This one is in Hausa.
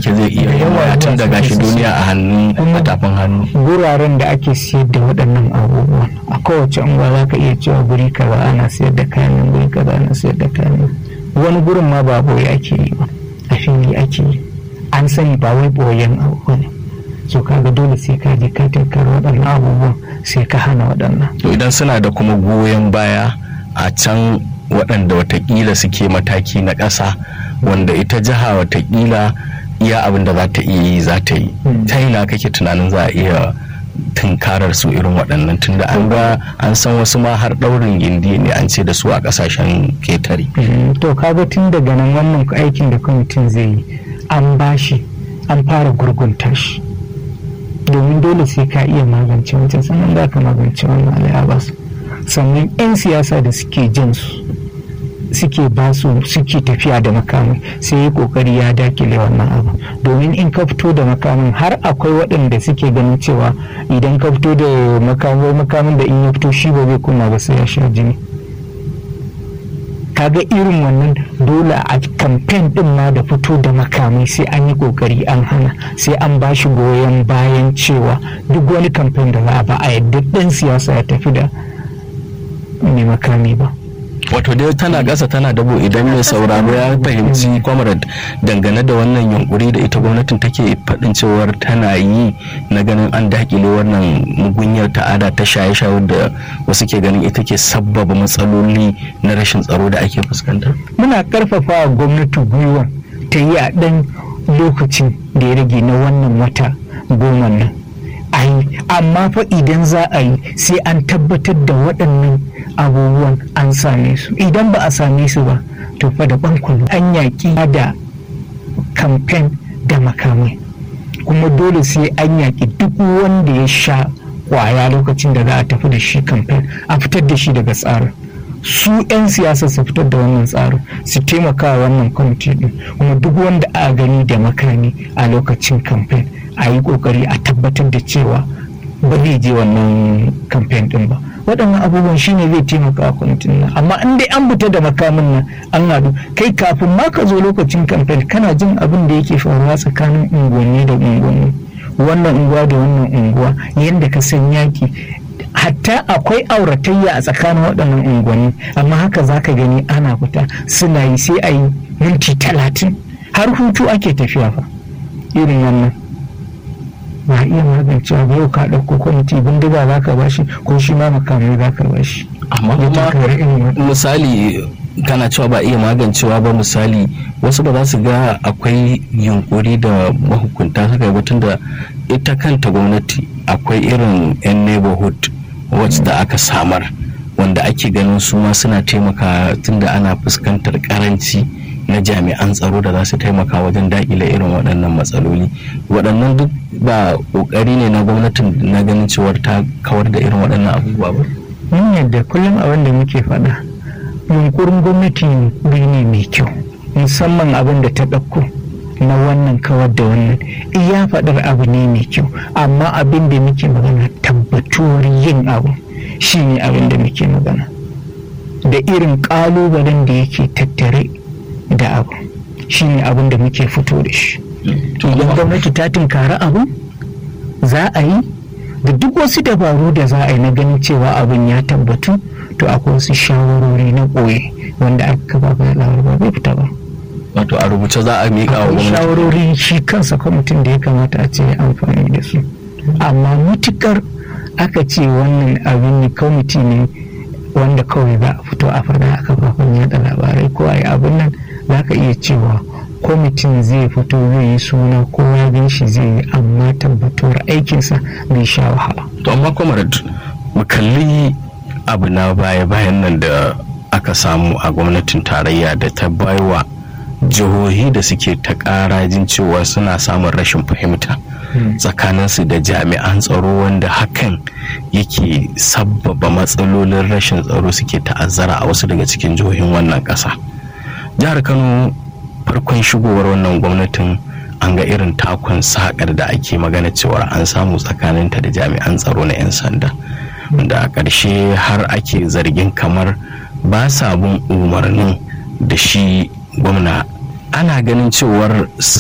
take zai iya yin waya tun da gashi duniya a hannun a tafin hannu guraren da ake siyar da waɗannan abubuwan a kowace unguwa za ka iya cewa guri kaza ana siyar da kayan guri kaza ana siyar da kayan wani gurin ma ba boye ake yi ba a fili ake yi an sani ba wai boyen abu ne so kaga dole sai ka je ka tankar waɗannan abubuwan sai ka hana waɗannan to idan suna da kuma goyon baya a can waɗanda watakila suke mataki na ƙasa wanda ita jiha watakila iya abin da za ta iya yi za ta yi ta ina kake tunanin za a iya tunkarar su irin waɗannan tunda an ga an san wasu ma har ɗaurin gindi ne an ce da su a ƙasashen ketare to kaga tun daga nan wannan aikin da kwamitin zai yi an bashi an fara gurgunta shi domin dole sai ka iya magance wancan sannan za ka magance wannan al'abas sannan 'yan siyasa da suke jin su suke ba su suke tafiya da makamin sai ya kokari ya dakile wannan abu domin in ka fito da makamin har akwai waɗanda suke ganin cewa idan ka fito da makamin makamin da in ya fito shi ba zai kunna ba sai ya sha jini kaga irin wannan dole a kamfen din ma da fito da makamai sai an yi kokari an hana sai an ba shi goyon bayan cewa duk wani kamfen da za a ba a yadda ɗan siyasa ya tafi da mai makami ba wato dai tana ƙasa tana dabo idan mai sauraro ya fahimci comrade dangane da wannan yunkuri da ita gwamnatin take faɗin cewar tana yi na ganin an dakile wannan mugunyar ta'ada ta shaye-shaye da wasu ke ganin ita ke sabbaba matsaloli na rashin tsaro da ake fuskanta muna karfafa gwamnati gwiwa ta yi a ɗan lokacin da ya rage na wannan wata goma nan ai amma fa idan za a yi sai an tabbatar da waɗannan abubuwan an same su idan ba a same su ba to fa da bankulu an yaƙi da kamfen da makamai kuma dole sai an yaƙi duk wanda ya sha kwaya lokacin da za a tafi da shi kamfen a fitar da shi daga tsarin su 'yan siyasa su fitar da wannan tsarin su taimaka wannan kwamiti din kuma duk wanda a gani da makami a lokacin kamfen a yi kokari a tabbatar da cewa ba zai je wannan kamfen din ba waɗannan abubuwan shine zai taimaka a kwamitin nan amma in dai an fita da makamin nan an haɗu kai kafin ma ka zo lokacin kamfen kana jin abin da yake faruwa tsakanin unguwanni da unguwanni wannan unguwa da wannan unguwa yadda ka san yaki hatta akwai auratayya a tsakanin waɗannan unguwanni amma haka za ka gani ana fita suna yi sai a yi minti talatin har hutu ake tafiya fa irin wannan ba iya magancewa ba yau ka ɗauko kwamiti bindiga za ka bashi ko shi ma makamai za ka bashi amma kuma misali kana cewa ba iya magancewa ba misali wasu ba za su ga akwai yunkuri da mahukunta suka yi batun da ita kanta gwamnati akwai irin 'yan neighborhood watch da aka samar wanda ake ganin su ma suna taimaka tunda ana fuskantar karanci na jami'an tsaro da za su taimaka wajen dakile irin waɗannan matsaloli waɗannan duk ba ƙoƙari ne na gwamnatin na ganin cewar ta kawar da irin waɗannan abubuwa ba mun yadda kullum abin da muke faɗa yunkurin gwamnati yunkuri ne mai kyau musamman abin da ta ɗauko na wannan kawar da wannan iya faɗar abu ne mai kyau amma abin da muke magana tabbatuwar yin abu shi ne abin da muke magana da irin ƙalubalen da yake tattare da abu shi ne abin da muke fito da shi idan gwamnati ta tunkari abu za a yi da duk wasu dabaru da za a yi na ganin cewa abin ya tabbatu to akwai wasu shawarori na ɓoye wanda aka kafa ba ba bai fita ba wato a rubuce za a miƙa wa akwai gwamnati shawarori shi kansa kwamitin da ya kamata a ce amfani da su amma mutukar aka ce wannan abin ne kwamiti ne wanda kawai za a fito a faɗa a kafafen yada labarai ko a yi abin nan za ka iya cewa kwamitin zai fito zai yi suna ko ya gan shi zai yi amma tabbatuwar aikinsa bai sha wahala to amma comrade mu kalli abu na baya bayan nan da aka samu a gwamnatin tarayya da ta baiwa jihohi da suke ta karajin cewa suna samun rashin fahimta tsakaninsu da jami'an tsaro wanda hakan yake sabbaba matsalolin rashin tsaro suke ta'azzara a wasu daga cikin jihohin wannan ƙasa jihar kano farkon shigowar wannan gwamnatin an ga irin takon sakar da ake magana cewar an samu tsakaninta da jami'an tsaro na 'yan sanda da a ƙarshe har ake zargin kamar ba sa bin umarnin da shi gwamna ana ganin cewar